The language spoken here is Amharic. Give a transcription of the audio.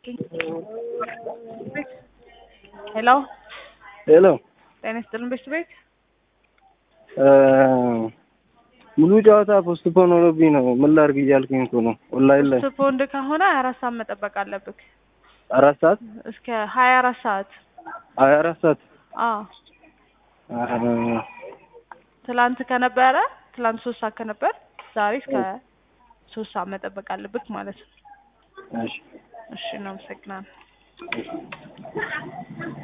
ሄሎ ሄሎ ጤና ይስጥልን ቤት ቤት ሙሉ ጨዋታ ፖስትፖን ሆኖብኝ ነው። ምን ላድርግ እያልኩኝ እኮ ነው። ኦንላይን ላይ ፖስትፖንድ ከሆነ ሀያ አራት ሰዓት መጠበቅ አለብክ። አራት ሰዓት እስከ ሀያ አራት ሰዓት ሀያ አራት ሰዓት አዎ ትላንት ከነበረ ትላንት ሶስት ሰዓት ከነበር ዛሬ እስከ ሶስት ሰዓት መጠበቅ አለብክ ማለት ነው። እሺ እሺ እናመሰግናለን።